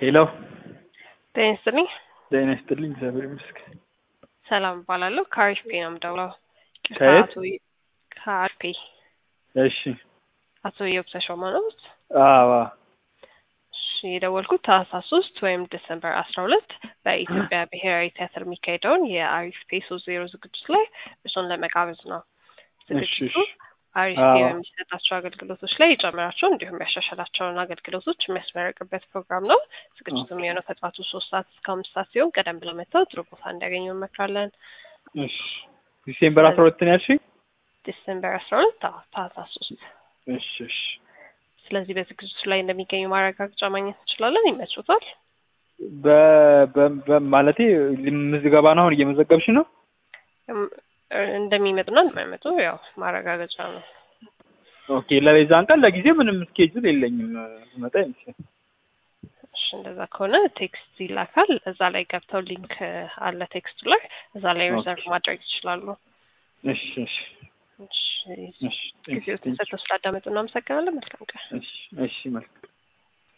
ሄሎ ጤና ይስጥልኝ። ጤና ይስጥልኝ። እግዚአብሔር ይመስገን። ሰላም እባላለሁ። ከአሪፍ ፔ ነው የምደውለው። ከየት? ከአቶ ከአሪፍ ፔ እሺ። አቶ ኢዮብ ተሾመ ነው። አዎ እሺ የደወልኩት ታህሳስ ሶስት ወይም ዲሰምበር አስራ ሁለት በኢትዮጵያ ብሔራዊ ቲያትር የሚካሄደውን የአሪፍ ፔ ሶስት ዜሮ ዝግጅት ላይ እሱን ለመጋበዝ ነው። እሺ ዝግጅቱ እሺ። አሪፍ ፔ አዎ። በሚሰጣቸው አገልግሎቶች ላይ የጨመራቸው እንዲሁም ያሻሻላቸውን አገልግሎቶች የሚያስመረቅበት ፕሮግራም ነው። ዝግጅቱ ኦኬ። የሚሆነው ከጠዋቱ ሶስት ሰዓት እስከ አምስት ሰዓት ሲሆን ቀደም ብለው መጥተው ጥሩ ቦታ እንዲያገኙ እንመክራለን። እሺ። ዲሴምበር አስራ ሁለት ነው ያልሽኝ? ዲሰምበር አስራ ሁለት ታህሳስ ሶስት እሺ እሺ። ስለዚህ በዝግጅቱ ላይ እንደሚገኙ ማረጋገጫ ማግኘት እንችላለን። ይመችዎታል? በ በ በ- ማለቴ ምዝገባ ነው አሁን እየመዘገብሽ ነው? እም፣ እንደሚመጡና እንደማይመጡ ያው ማረጋገጫ ነው። ኦኬ። ለዛን ቀን ለጊዜ ምንም ስኬጁል የለኝም። መጣ ይመስል እሺ እንደዛ ከሆነ ቴክስት ይላካል። እዛ ላይ ገብተው ሊንክ አለ ቴክስቱ ላይ እዛ ላይ ሪዘርቭ ማድረግ ይችላሉ። እሺ እሺ እሺ እሺ። ጊዜው ተሰጥቶ ስላዳመጡ እናመሰግናለን። መልካም ቀን። እሺ እሺ መልካም